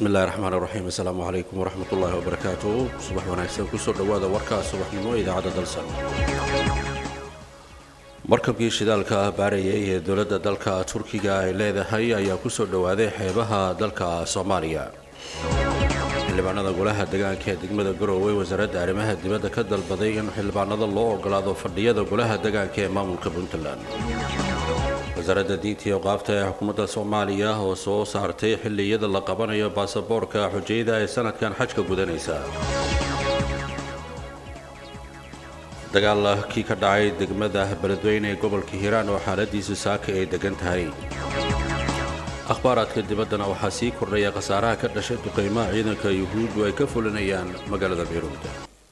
bismi illahi raxmaan raxiim assalaamu calaykum waraxmat ullaahi wabarakaatu subax wanaagsan kusoo dhowaada warkaa subaxnimo idaacadda dalsan markabkii shidaalka baarayay ee dowladda dalka turkiga ay leedahay ayaa kusoo dhowaaday xeebaha dalka soomaaliya xildhibaanada golaha degaanka ee degmada garowe wasaaradda arrimaha dibadda ka dalbaday in xildhibaanada loo ogolaado fadhiyada golaha degaanka ee maamulka puntland wasaaradda diinta iyo qaabta ee xukuumadda soomaaliya oo soo saartay xilliyada la qabanayo baasaboorka xujayada ee sanadkan xajka gudanaysa dagaal kii ka dhacay degmada beledweyne ee gobolka hiiraan oo xaaladiisu saaka ay degan tahay akhbaaraadka dibaddana waxaa sii kordhaya khasaaraha ka dhashay duqaymaha ciidanka yuhuuddu ay ka fulinayaan magaalada bayruud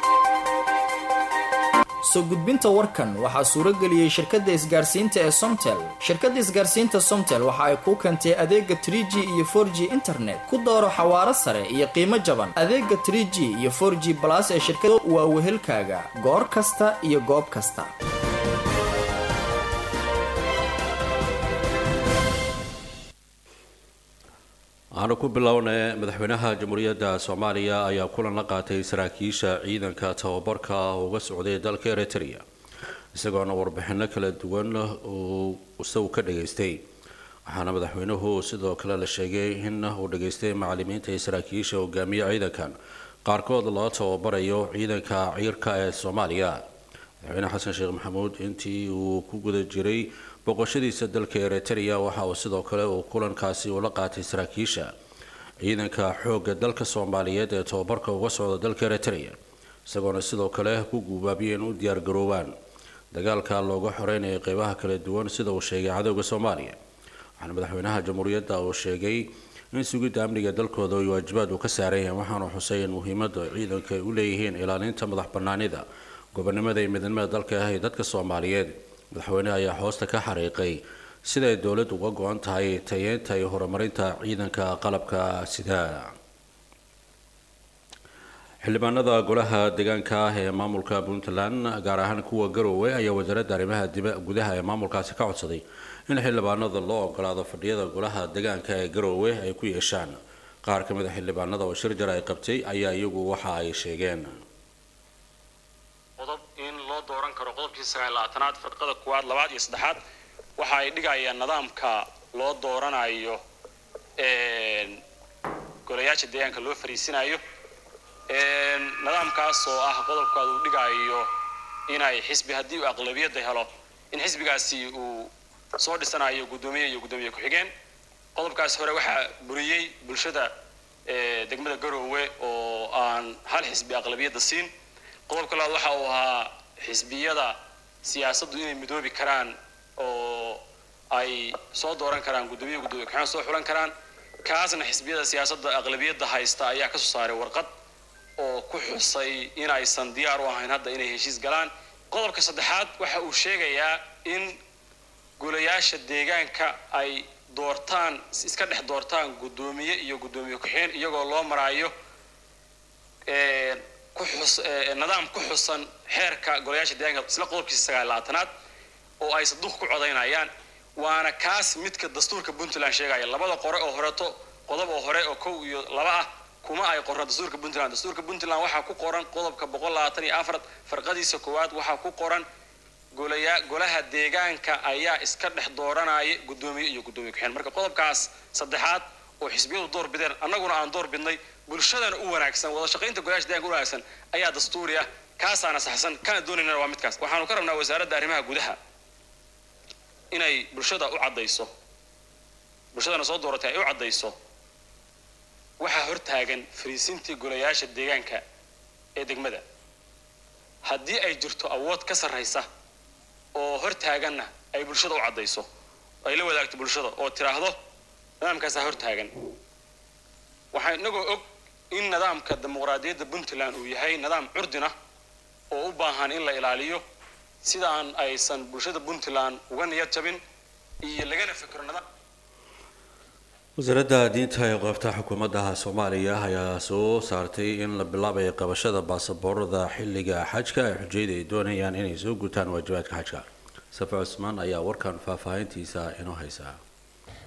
soo gudbinta warkan waxaa suurageliyey shirkadda isgaarsiinta ee somtel shirkadda isgaarsiinta somtel waxa ay kuu keentay adeega trie g iyo for g internet ku dooro xawaaro sare iyo qiimo jaban adeega trie g iyo for g balas ee shirkadu waa wehelkaaga goor kasta iyo goob kasta waxaanu ku bilownay madaxweynaha jamhuuriyadda soomaaliya ayaa kulan la qaatay saraakiisha ciidanka tababarka uga socday dalka eritrea isagoona warbixino kala duwan uu isagu ka dhageystay waxaana madaxweynuhu sidoo kale la sheegay in uu dhageystay macalimiinta iyo saraakiisha hogaamiya ciidankan qaarkood loo tababarayo ciidanka ciirka ee soomaaliya madaxweyne xasan sheekh maxamuud intii uu ku guda jiray boqoshadiisa dalka eritrea waxa uu sidoo kale uu kulankaasi ula qaatay saraakiisha ciidanka xoogga dalka soomaaliyeed ee tababarka uga socda dalka eritrea isagoona sidoo kale ku guubaabiyay in u diyaargaroobaan dagaalka looga xoreynaya qeybaha kala duwan sida uu sheegay cadowga soomaaliya waxaana madaxweynaha jamhuuriyadda uu sheegay in sugidda amniga dalkooda ay waajibaad uu ka saaran yahay waxaanu xusay in muhiimadda ciidanka ay u leeyihiin ilaalinta madax banaanida gobonimada iyo midnimada dalka ah ee dadka soomaaliyeed madaxweyneha ayaa hoosta ka xariiqay siday dowladdu uga go-an tahay tayeenta iyo horumarinta ciidanka qalabka sida xildhibaanada golaha deegaanka ah ee maamulka puntland gaar ahaan kuwa garowe ayaa wasaaradda arrimaha gudaha ee maamulkaasi ka codsaday in xildhibaanada loo ogolaado fadhiyada golaha deegaanka ee garowe ay ku yeeshaan qaar ka mid a xildhibaanada oo shir jar ay qabtay ayaa iyagu waxa ay sheegeen in loo dooran karo qodobkii sagaallabaatanaad firqada kuwaad labaad iyo saddexaad waxa ay dhigayaan nidaamka loo dooranayo golayaasha deegaanka loo fariisinayo nidaamkaas oo ah qodobkaad uu dhigayo inay xisbi haddii uu aqlabiyadda helo in xisbigaasi uu soo dhisanayo guddoomiye iyo guddoomiye ku-xigeen qodobkaas hore waxaa buriyey bulshada degmada garoowe oo aan hal xisbi aqlabiyadda siin qodobka labaad waxa uu ahaa xisbiyada siyaasaddu inay midoobi karaan oo ay soo dooran karaan guddoomiye guddoomiye ku-xigeen soo xulan karaan kaasna xisbiyada siyaasadda aqlabiyadda haysta ayaa ka soo saaray warqad oo ku xusay inaysan diyaar u ahayn hadda inay heshiis galaan qodobka saddexaad waxa uu sheegayaa in golayaasha deegaanka ay doortaan iska dhex doortaan guddoomiye iyo guddoomiye ku-xigeen iyagoo loo maraayo nidaam ku xusan xeerka golayaasha deegaanka isla qodobkiisa sagaallabaatanaad oo ay saduq ku codaynayaan waana kaas midka dastuurka puntland sheegaya labada qore oo horeto qodob oo hore oo kow iyo laba ah kuma ay qorna dastuurka puntland dastuurka puntland waxaa ku qoran qodobka boqol labaatan iyo afar farqadiisa koowaad waxaa ku qoran golaya golaha deegaanka ayaa iska dhex dooranaya guddoomiye iyo guddoomiye ku-xigeen marka qodobkaas saddexaad oo xisbiyadu door bideen annaguna aan door bidnay bulshadana u wanaagsan wada shaqaynta golayaasha deeganka u wanaagsan ayaa dastuuri ah kaasaana saxsan kana doonaynana waa midkaas waxaanu ka rabnaa wasaaradda arrimaha gudaha inay bulshada u caddayso bulshadana soo dooratay ay u caddayso waxaa hortaagan fariisintii golayaasha deegaanka ee degmada haddii ay jirto awood ka sarraysa oo hortaaganna ay bulshada u caddayso ay la wadaagto bulshada oo tiraahdo nidaamkaasaa hortaagan waxaa inagoo og in nidaamka dimuqraadiyadda puntland uu yahay nidaam curdina oo u baahan in la ilaaliyo sidaan aysan bulshada puntland uga niyad jabin iyo lagana fikro nidaam wasaaradda diinta ee qaybta xukuumadda soomaaliya ayaa soo saartay in la bilaabayo qabashada baasaboorada xilliga xajka ee xujayda ay doonayaan inay soo gutaan waajibaadka xajka safa cusmaan ayaa warkan faahfaahintiisa inoo haysaa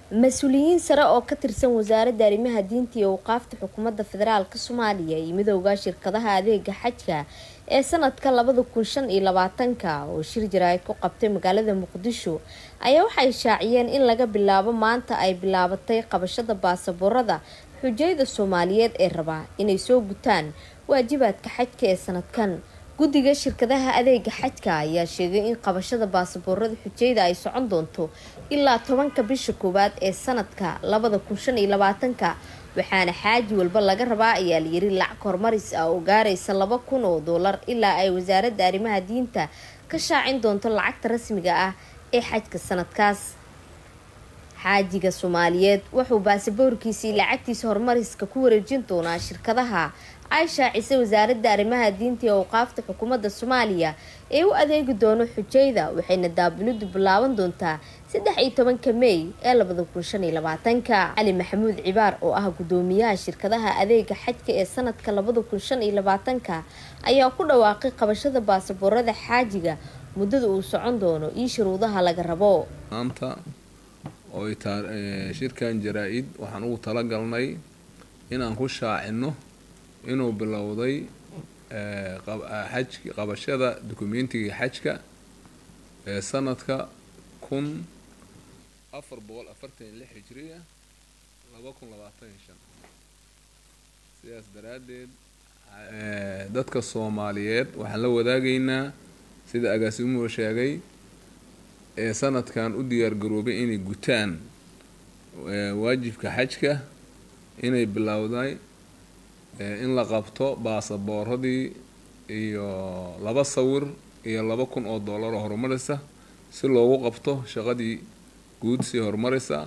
mas-uuliyiin sare oo ka tirsan wasaaradda arrimaha diinta iyo awqaafta xukuumadda federaalka soomaaliya iyo midooda shirkadaha adeega xajka ee sanadka labada kun shan iyo labaatanka oo shir jaraa'id ku qabtay magaalada muqdisho ayaa waxay shaaciyeen in laga bilaabo maanta ay bilaabatay qabashada baasaboorada xujayda soomaaliyeed ee rabaa inay soo gutaan waajibaadka xajka ee sanadkan guddiga shirkadaha adeega xajka ayaa sheegay in qabashada baasaboorada xujayda ay socon doonto ilaa tobanka bisha koowaad ee sanadka labada kun shan iyo labaatanka waxaana xaaji walba laga rabaa ayaa layiri lacag horumaris ah oo gaaraysa laba kun oo doolar ilaa ay wasaaradda arrimaha diinta ka shaacin doonto lacagta rasmiga ah ee xajka sanadkaas xaajiga soomaaliyeed wuxuu baasaboorkiisii lacagtiisa horumariska ku wareejin doonaa shirkadaha ay shaacisay wasaaradda arrimaha diinta iyo awqaafta xukuumadda soomaaliya ee u adeegi doono xujayda waxayna daabiludu bilaaban doontaa saddex iyo tobanka mey ee labada kun shan iyo labaatanka cali maxamuud cibaar oo ah guddoomiyaha shirkadaha adeega xajka ee sanadka labada kun shan iyo labaatanka ayaa ku dhawaaqay qabashada baasaboorada xaajiga muddada uu socon doono iyo shuruudaha laga rabo maanta oo shirkan jaraa-id waxaan ugu talagalnay inaan ku shaacino inuu bilowday xaj qabashada dukumentiga xajka ee sanadka kun afar boqol afartan iyo lix hijriya laba kun labaatan iyo shan sidaas daraaddeed dadka soomaaliyeed waxaan la wadaagaynaa sida agaasimuhu sheegay ee sanadkan u diyaargaroobay inay gutaan waajibka xajka inay bilowday in la qabto baasabooradii iyo laba sawir iyo laba kun oo dollar oo horumarisa si loogu qabto shaqadii guud sii horumarisa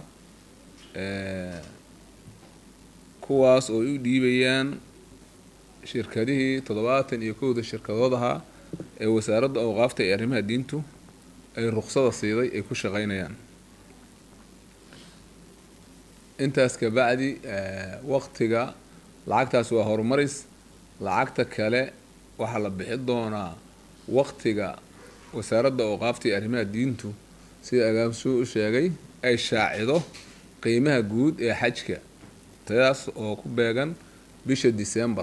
kuwaas oo u dhiibayaan shirkadihii toddobaatan iyo kowda shirkadood ahaa ee wasaaradda awqaafta ee arrimaha diintu ay ruqsada siiday ay ku shaqeynayaan intaas kabacdi waqtiga lacagtaas waa horumaris lacagta kale waxaa la bixi doonaa waqtiga wasaaradda awqaafta iyo arrimaha diintu sida agaamsuu u sheegay ay shaacido qiimaha guud ee xajka taas oo ku beegan bisha december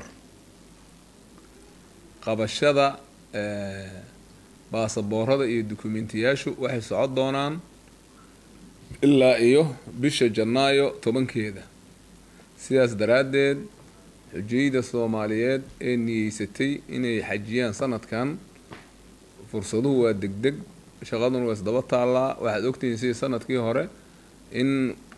qabashada baasaboorada iyo dukumentiyaashu waxay socon doonaan ilaa iyo bisha janaayo tobankeeda sidaas daraaddeed xujayda soomaaliyeed ee niyeysatay inay xajiyaan sanadkan fursaduhu waa degdeg shaqaduna waa isdaba taallaa waxaad ogtihiin sidii sanadkii hore in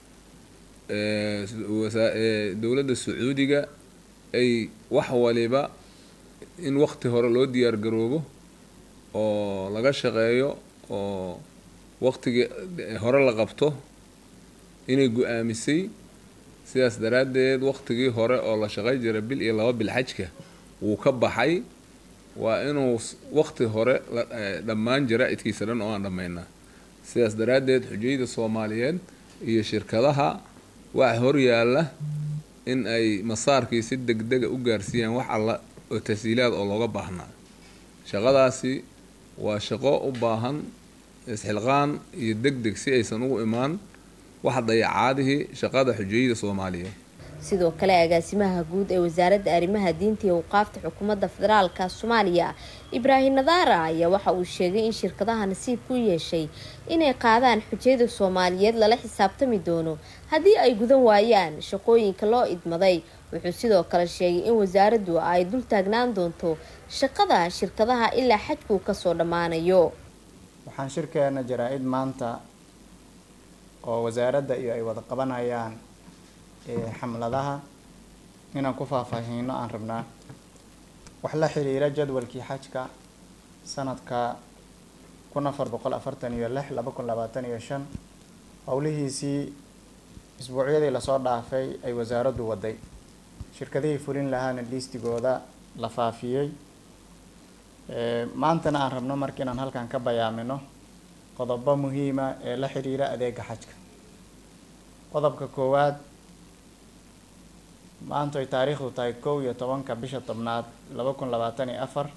dowladda sacuudiga ay wax waliba in waqti hore loo diyaar garoobo oo laga shaqeeyo oo waqtigii hore la qabto inay gu-aamisay sidaas daraaddeed waqtigii hore oo la shaqay jira bil iyo laba bil xajka wuu ka baxay waa inuu waqti hore dhammaan jaraa-idkiisa dhan oo aan dhammaynaa sidaas daraaddeed xujayda soomaaliyeed iyo shirkadaha waxa horyaala in ay masaarkii si degdega u gaarsiiyaan wax alla oo tasiilaad oo looga baahnaa shaqadaasi waa shaqo u baahan isxilqaan iyo deg deg si aysan ugu imaan wax dayacaadihii shaqada xujayada soomaaliyeed sidoo kale agaasimaha guud ee wasaaradda arrimaha diinta iyo awqaafta xukuumadda federaalka soomaaliya ibraahim nadaara ayaa waxa uu sheegay in shirkadaha nasiib ku yeeshay inay qaadaan xujayada soomaaliyeed lala xisaabtami doono haddii ay gudan waayaan shaqooyinka loo idmaday wuxuu sidoo kale sheegay in wasaaraddu ay dul taagnaan doonto shaqada shirkadaha ilaa xajkuu kasoo dhammaanayo waxaan shirkeena jaraa-id maanta oo wasaaradda iyo ay wada qabanayaan xamladaha inaan ku faahfaahiino aan rabnaa wax la xiriira jadwalkii xajka sanadka kun afar boqol afartan iyo lix laba kun labaatan iyo shan howlihiisii isbuucyadii lasoo dhaafay ay wasaaraddu waday shirkadihii fulin lahaana liistigooda la faafiyey maantana aan rabno marka inaan halkan ka bayaamino qodobo muhiima ee la xiriira adeega xajka qodobka koowaad maanta ay taariikhdu tahay kow iyo tobanka bisha tobnaad laba kun labaatan iyo afar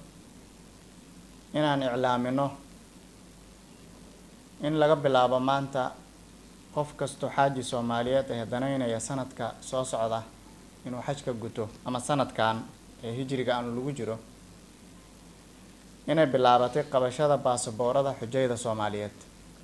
inaan iclaamino in laga bilaabo maanta qof kastoo xaaji soomaaliyeed ee danaynaya sanadka soo socda inuu xajka guto ama sanadkan ee hijriga aanu lagu jiro inay bilaabatay qabashada baasaboorada xujayda soomaaliyeed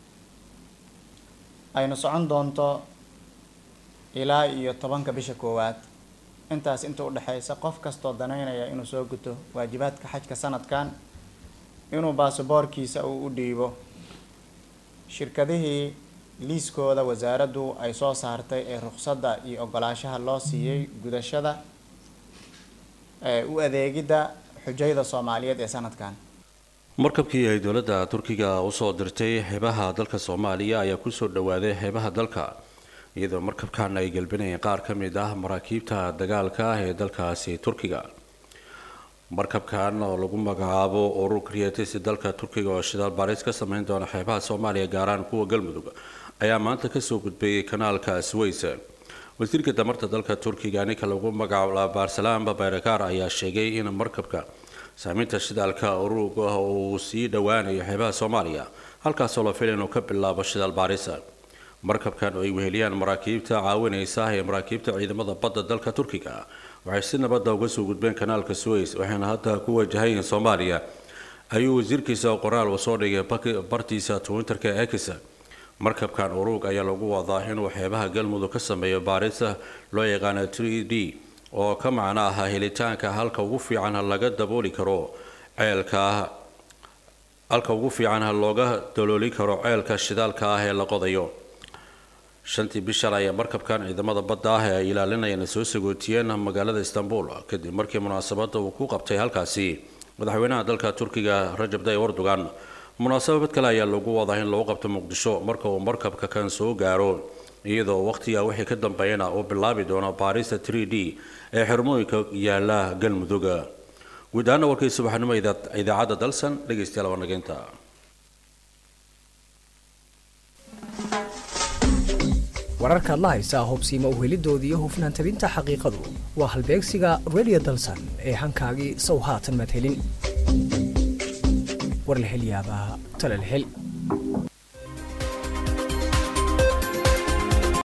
ayna socon doonto ilaa iyo tobanka bisha koowaad intaas inta u dhexeysa qof kastoo danaynaya inuu soo guto waajibaadka xajka sanadkan inuu baasaboorkiisa uu u dhiibo shirkadihii liiskooda wasaaraddu ay soo saartay ee ruqsadda iyo ogolaashaha loo siiyey gudashada ee u adeegidda xujayda soomaaliyeed ee sanadkan markabkii ay dowladda turkiga usoo dirtay xeebaha dalka soomaaliya ayaa kusoo dhawaaday xeebaha dalka iyadoo markabkan ay gelbinayeen qaar ka mid ah maraakiibta dagaalka ah ee dalkaasi turkiga markabkan oo lagu magacaabo urur creatis dalka turkiga oo shidaal baaris ka sameyn doona xeebaha soomaaliya gaaraan kuwa galmudug ayaa maanta kasoo gudbayay kanaalka sways wasiirka damarta dalka turkiga ninka lagu magacaabo barsalaam bayrakar ayaa sheegay in markabka saameynta shidaalka urug ah uu sii dhowaanayo xeebaha soomaaliya halkaasoo la filay inuu ka bilaabo shidaal baaris markabkan oo ay weheliyaan maraakiibta caawinaysa ee maraakiibta ciidamada badda dalka turkiga waxay si nabadda uga soo gudbeen kanaalka suways waxayna hadda ku wajahayiin soomaaliya ayuu wasiirkiisa qoraal uu soo dhigay bartiisa twitterka ex markabkan urug ayaa lagu wadaa inuu xeebaha galmudug ka sameeyo baarisa loo yaqaano 3 d oo ka macno ah helitaanka halka ugu fiican laga dabooli karo ceelka halka ugu fiican looga dalooli karo ceelka shidaalka ah ee la qodayo shantii bishan ayaa markabkan ciidamada badda ah ee ay ilaalinayaan soo sagootiyeen magaalada istanbul kadib markii munaasabadda uu ku qabtay halkaasi madaxweynaha dalka turkiga rajab tayyip erdogan munaasabad kale ayaa lagu wadaa in lagu qabto muqdisho marka uu markabka kan soo gaaro iyadoo waqtiga wixii ka dambeeyana uu bilaabi doono baarista 3 d ee xirmooyinka yaala galmudug guud ahaana warkii subaxnimo idaacadda dalsan dhegaystayaal waa nageynta wararkaad la haysaa hubsiima uhelidoodii iyo hufnaan tabinta xaqiiqadu waa halbeegsiga radio dalsan ee hankaagii sow haatan madhelin warlahelyaabaha talalhel